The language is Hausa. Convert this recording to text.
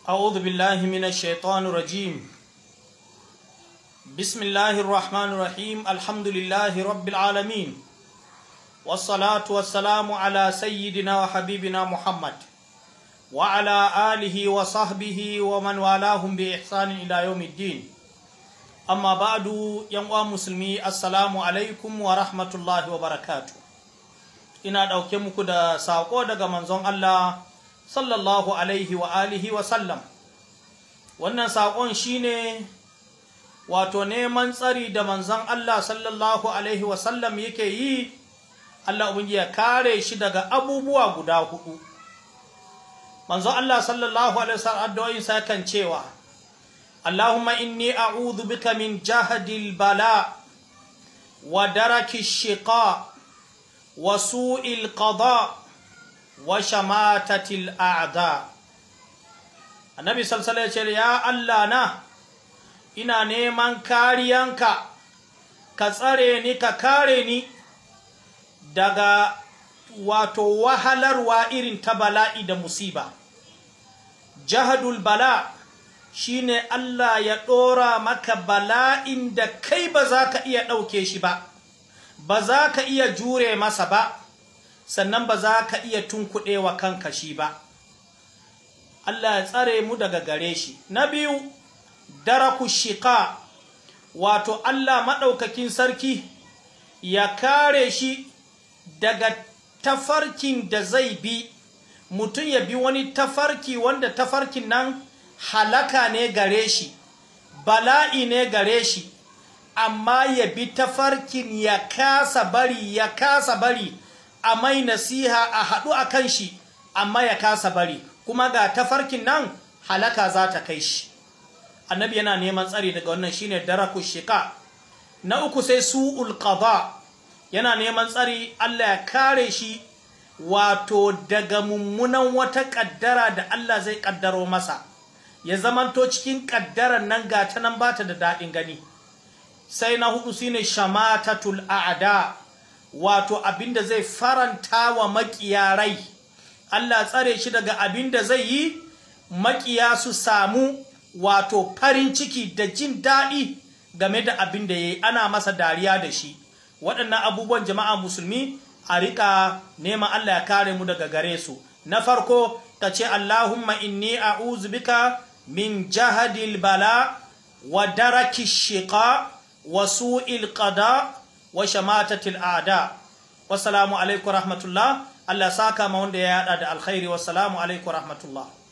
أعوذ بالله من الشيطان الرجيم بسم الله الرحمن الرحيم الحمد لله رب العالمين والصلاة والسلام على سيدنا وحبيبنا محمد وعلى آله وصحبه ومن والاهم بإحسان إلى يوم الدين أما بعد ينوى مسلمي السلام عليكم ورحمة الله وبركاته ina ɗauke muku da saƙo daga manzon Allah sallallahu alaihi wa alihi wa sallam wannan saƙon shine wato neman tsari da manzon Allah sallallahu alaihi wa sallam yake yi Allah ubangiji ya kare shi daga abubuwa guda hudu manzon Allah sallallahu alaihi wa sallam addu'o'in sa kan cewa Allahumma inni a'udhu bika min jahadil bala wa daraki shiqa wa su'il qada wa shamatatil a'da annabi sallallahu alaihi ya Allah na ina neman kariyanka ka tsare ni ka kare ni daga wato wahalarwa irin ta bala'i da musiba jahadul bala shine Allah ya ɗora maka bala'in da kai ba za ka iya ɗauke shi ba ba za ka iya jure masa ba sannan ba za ka iya tunkuɗewa kanka shi ba Allah ya tsare mu daga gare shi na biyu daraku shika wato Allah maɗaukakin sarki ya kare shi daga tafarkin da zai bi mutum ya bi wani tafarki wanda tafarkin nan halaka ne gare shi bala'i ne gare shi amma ya bi tafarkin ya kasa bari ya kasa bari a mai nasiha a haɗu a kan shi amma ya kasa bari kuma ga tafarkin nan halaka za ta kai shi annabi yana neman tsari daga wannan shine daraku shika na uku sai su'ul qada yana neman tsari Allah ya kare shi wato daga mummunan wata kaddara da Allah zai kaddaro masa ya zamanto cikin kaddaran nan ga ta nan bata da daɗin gani sai na hudu shine shamatatul a'da wato abinda zai faranta wa makiya rai Allah tsare shi daga abinda zai yi makiya su samu wato farin ciki da jin daɗi game da abin da ya yi ana masa dariya da shi waɗannan abubuwan jama'a musulmi a riƙa neman Allah ya kare mu daga gare su na farko ka ce Allahumma inni a'udhu bika min jahadil bala wa daraki shiqa wa su'il qada wa shamatatil a'da wassalamu alaikum rahmatullah Allah saka ma wanda ya yada da alkhairi wassalamu alaikum rahmatullah